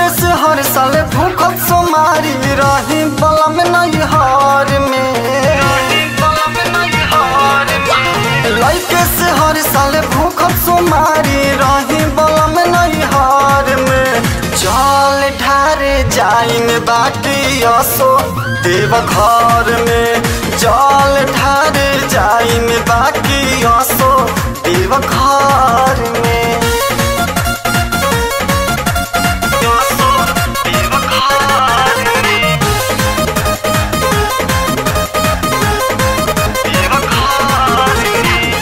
लइके से हर साल भूखत सोमारी रही बलम नैहर में लइके से हर साल भूखत सोमारी रही बलम नैहर में चल ढारे जाइन बाकी असो देव घर में जल ढारे जाइन बाकी असो देव घर में असो देव घर में देव घर में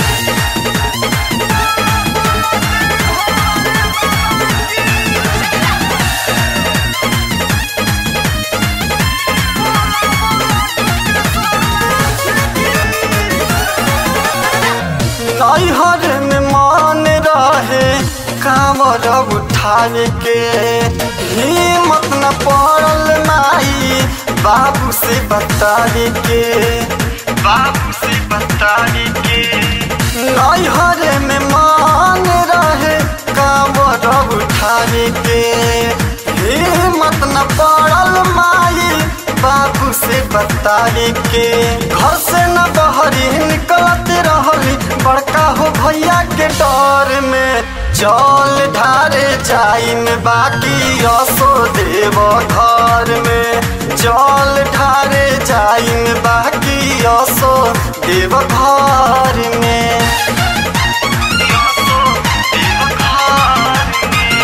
नैहर में मान रहे कामर उठावे के हिम्मत न पड़ल माई बाबू से बतावे के बाबू से बतावे के नैहर में मान रहे कामर उठावे के हिम्मत न पड़ल माई बाबू से बतावे के घर से न बहरी निकलत रहली बड़का हो भैया के डर में जल ढारे जाइन बाकी असो देव घर में जल ढारे जाइन बाकी असो देव घर में असो देव घर में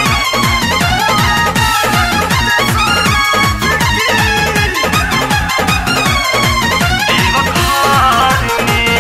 देव घर में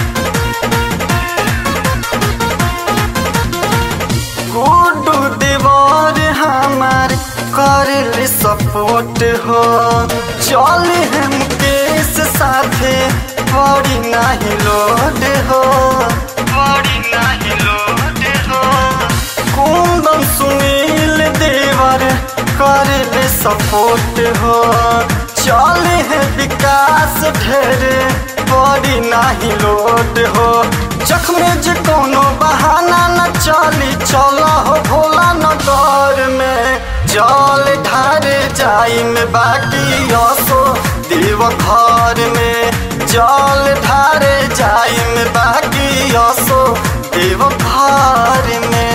गुड्डू दीवार हमार कर सपोर्ट हो चल हम केस साथे बड़ी नहीं लोड हो बड़ी नहीं लोड हो कुंदन सुनील देवर कर सपोर्ट हो चल है विकास ढेरे बड़ी नहीं लोड हो जख्मे जे कोनो बहाना न चली चल हो भोला नगर में जल ढारे जाई में बाकी असो देव घर में जल ढारे जाई में बाकी असो देव घर में